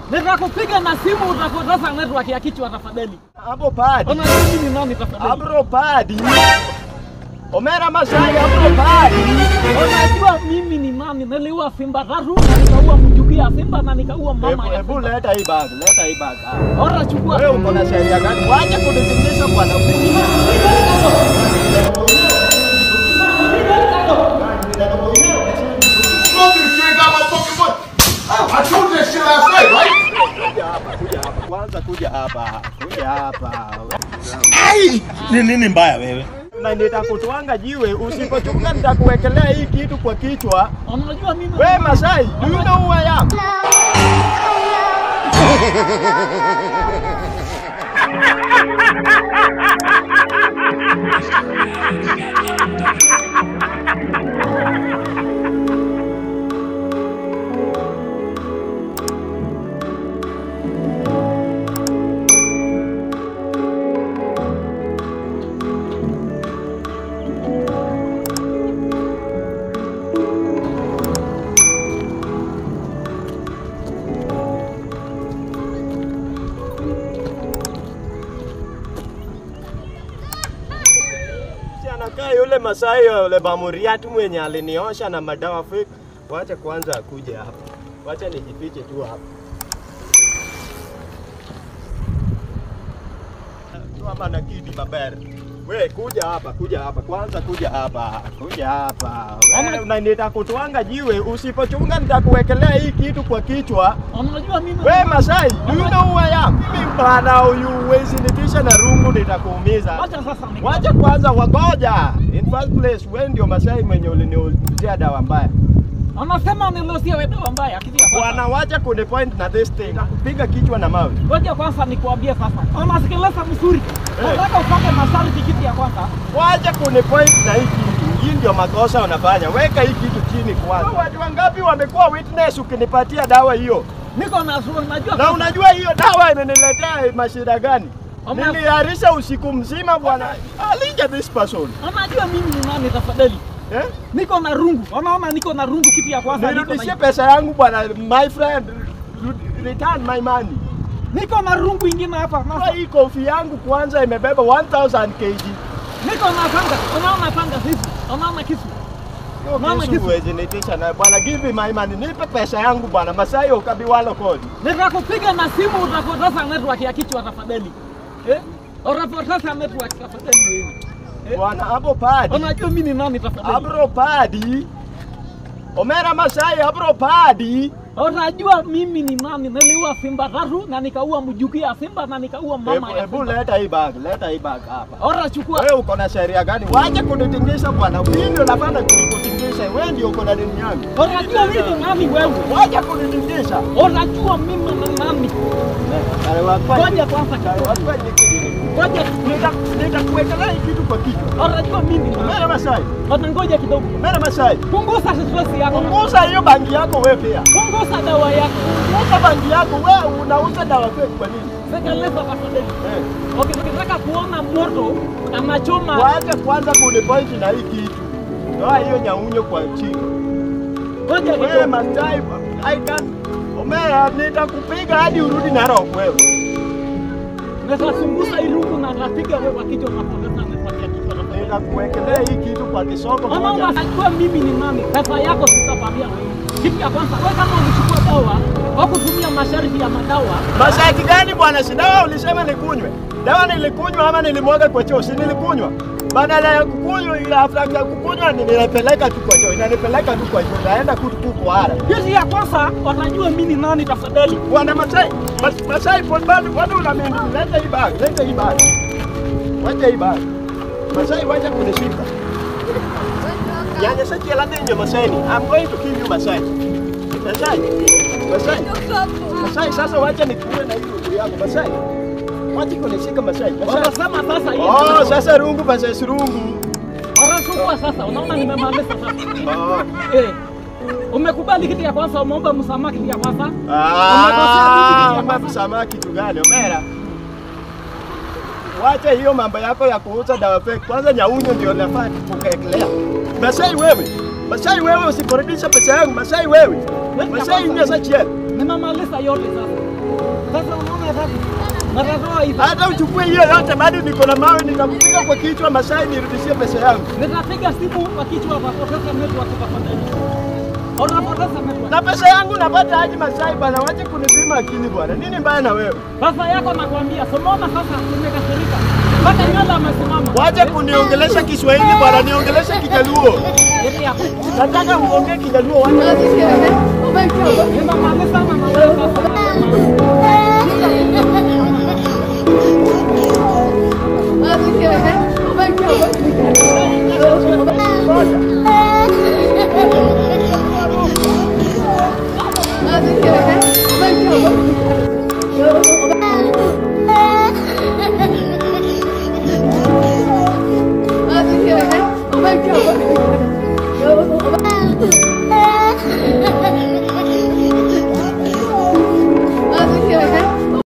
Nitakupiga na simu utapoteza network ya kichwa tafadhali. Hapo padi. Ona mimi ni nani tafadhali? Abro padi. Omera Masai abro padi. Unajua mimi ni nani? Niliua simba tatu na nikaua mjukuu ya simba na nikaua mama Hebu ya hebu simba. leta hii bag, leta hii bag. Ah. Ora chukua. Wewe uko na sheria gani? Wacha kunitingisha bwana. Smoking, you ain't got my fucking money. I told you that shit last night, right? Kuja hapa, kuja hapa. Kwanza kuja hapa. Kuja hapa. Ni nini mbaya wewe? Na nitakutwanga jiwe usipochunga nitakuwekelea hii kitu kwa kichwa. Unajua mimi We Masai, do you know who I am? Si anakaa yule Masai yule Bamuriati mwenye aliniosha na madawa fake. Wacha kwanza akuje hapa. Wacha nijifiche tu hapa. Kama na kidi babere. We kuja hapa, kuja hapa. Kwanza kuja hapa. Kuja hapa. Wewe unaniita kutwanga jiwe, usipochunga nitakuwekelea hii kitu kwa kichwa. unajua mimi We Masai, do you know who I am? Mimi bana huyu huwezi nitisha na rungu nitakuumiza. Wacha sasa ni. Wacha kwanza wagoja. In first place, wewe ndio Masai mwenye uliniuzia dawa mbaya. Anasema nilosia wewe dawa mbaya kitu ya kwanza. Bwana, wacha kunipoint na this thing. Nakupiga kichwa na mawe. Ngoja kwanza nikuambie sasa. Unasikiliza vizuri. Eh. Nataka upate masharti kitu ya kwanza. Wacha kunipoint na hii kitu. Hii ndio makosa unafanya. Weka hii kitu chini kwanza. Watu wangapi wamekuwa witness ukinipatia dawa hiyo? Niko na sura najua. Na unajua hiyo dawa imeniletea mashida gani? Ama- Niliharisha usiku mzima bwana. Alinja this person. Unajua mimi ni nani tafadhali? Eh? Niko na rungu. Unaona niko na rungu kitu ya kwanza. Niko Nirudishie na, pesa yangu bwana, my friend. Ru- Return my money. niko na rungu ingine hapa. Kwa Sasa hii kofi yangu kwanza imebeba 1000 kg. niko na panga. Unaona panga hizi. Unaona kisu. Hiyo Mama, kisu kisu. huwezi nitisha na bwana, give me my money, nipe pesa yangu bwana. Masai ukabiwalo kodi. Nitakupiga na simu utapoteza network ya kichwa tafadhali. Eh? Utapoteza network tafadhali wewe. Eh? Bwana hapo padi. Unajua mimi ni nani tafadhali? Abro padi. Omera Masai abro padi. Unajua mimi ni nani? Niliua simba tatu na nikaua mjukuu ya simba na nikaua mama Hebu ya hebu simba. leta hii bag, leta hii bag hapa. Ora chukua. Wewe uko na sheria gani? Wacha kunitingisha bwana. Mimi ndio nafanya kunikutingisha. Wewe ndio uko na dini yangu. Unajua mimi ni nani wewe? Wacha kunitingisha. Unajua mimi ni nani? Ngoja kwanza kidogo. Ngoja Nitakuwekelea hii kitu kwa kichwa. unajua mimi ni nani? Mera Masai, Ona ngoja kidogo. Mera Masai. Punguza stress yako. Punguza hiyo bangi yako wewe pia. Punguza dawa yako. Punguza bangi yako wewe unauza dawa fake kwa nini? Sekeleza tafadhali. Eh. Okay, ukitaka kuona moto anachoma. Wacha kwanza kunipoint na hii kitu. Toa hiyo nyaunyo kwa chini. Ngoja Wewe kidogo. Masai, I can Omera, nitakupiga hadi urudi Narok wewe. Nitasunguza irungu na napiga wewe kichwa na poteza network ya kichwa tafadhali. Nitakuwekelea hii kitu kwa kisoko Mama moja. unajua mimi ni nani? Pesa yako sitapatia wewe. Kitu ya kwanza, wewe kama ulichukua dawa au kutumia masharti ya madawa, Masharti gani bwana? Si dawa ulisema nikunywe. Dawa nilikunywa ama nilimwaga kwa choo? Si nilikunywa. Badala ya kukunywa ile after ya kukunywa ni ninapeleka tu kwa choo. Inanipeleka tu kwa choo. Naenda kutu tu kwa hara. kitu ya kwanza wanajua mimi ni nani tafadhali. Bwana Masai, Mas- Masai kwa bado bado unamini. Leta hii bag, leta hii bag. Wacha hii bag. Masai wacha kunishika. Nyanya sasa la ndio Masai. I'm going to kill you Masai. Masai. Masai. Masai sasa wacha nikuue na hiyo ndugu yako Masai. Wacha kunishika Masai. Masai. Wanasema sasa hiyo. Oh, sasa rungu Masai si rungu. Wanachukua sasa, unaona nimemaliza sasa. Oh. Eh. Umekubali kitu ya kwanza, umeomba msamaha kitu ya kwanza. Ah, umemsamaha kitu gani Omera? Wacha hiyo mambo yako ya kuuza dawa fake. Kwanza nyaunyo ndio nafaa kukaekelea. Masai wewe. Masai wewe usiporudisha pesa yangu. Masai wewe. Masai ingia sasa chiel. Nimemaliza yote sasa. Sasa unaona sasa. Matatoa hivi. Hata uchukue hiyo yote, bado niko na mawe, nitakupiga kwa kichwa Masai, nirudishie pesa yangu. Nitapiga simu kwa kichwa watapoteza network tafadhali. Unapoteza network. Na pesa yangu napata aje Masai bwana? Wache kunipima akili bwana. Nini mbaya na wewe? Pesa yako nakwambia, somona sasa umekasirika. Mpaka nywele amesimama. Wache kuniongelesha Kiswahili bwana, niongeleshe Kijaluo. Yeti hapo. Nataka uongee Kijaluo, wache Nimemaliza na wewe sasa.